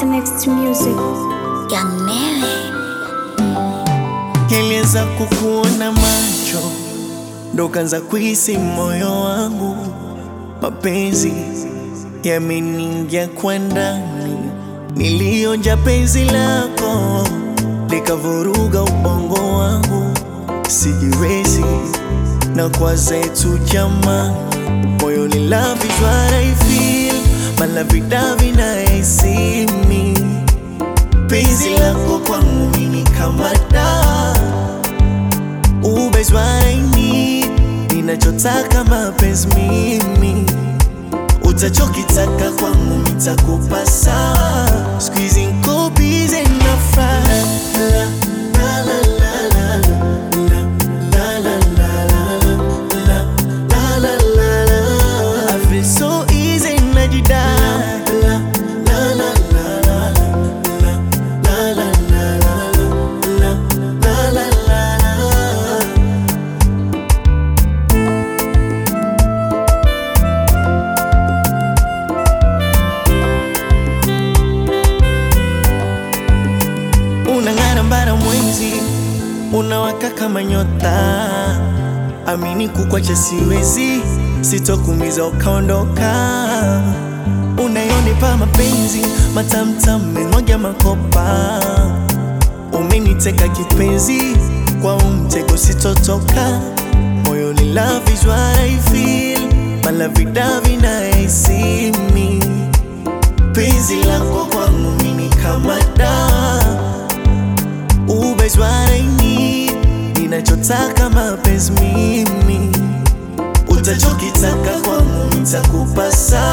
Mr. Next Music. Young Mary. Nilianza kukuona macho, ndo kanza kuhisi moyo wangu, mapenzi yameniingia kwa ndani, nilionja penzi lako likavuruga ubongo wangu, sijiwezi na kwa zetu jamani, moyo ni love is what I feel, malavidavi na esimi penzi lako kwangu mimi kama dawa Ube is what I need Ninachotaka mapenzi mimi Utachokitaka kwangu nitakupa sawa Squeezing niko busy na fry La, la, la, la, la, la, la, la, la, la, la, la, la, la. I feel so easy najidai La, la, la, la, la, la, la, la, la, la, la, la, la, la. unang'ara mbara mwezi unawaka kama nyota amini kukwacha siwezi sitokumiza ukaondoka unayonipa mapenzi matamtam meng'oja makopa umeniteka kipenzi kwa umtego sitotoka moyoni love is what I feel malavidavi na esimi penzi lako kwangu mimi kama dawa Ube is what I need Ninachotaka mapenzi mimi Utachokitaka kwangu nitakupa saa